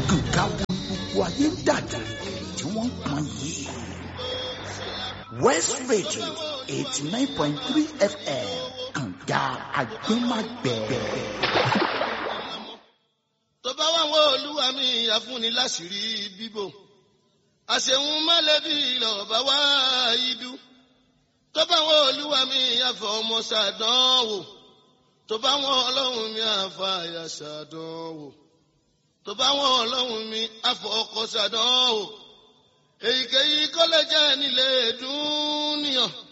kànga wo ni gbogbo ayé ń dà gìrìgìrì tí wọ́n ń pọn yìí. west radio eighty nine point three fm kànga agbẹ́magbẹ́. tó bá wà wọ́n olúwa mi àfúnni láṣìírí bíbò àṣehun mọ́lẹ́bí lọ́ọ̀bá wá idú tó bá wọ́n olúwa mi àfọ ọmọ ṣàdánwò tó bá wọ́n ọlọ́run mi àfọ àyà ṣàdánwò tó bá wọ́n ọlọ́run mi àfọ ọkọ ṣàdánwò èyíkéyìí kọ́lẹ́jẹ́ nílé dúníyàn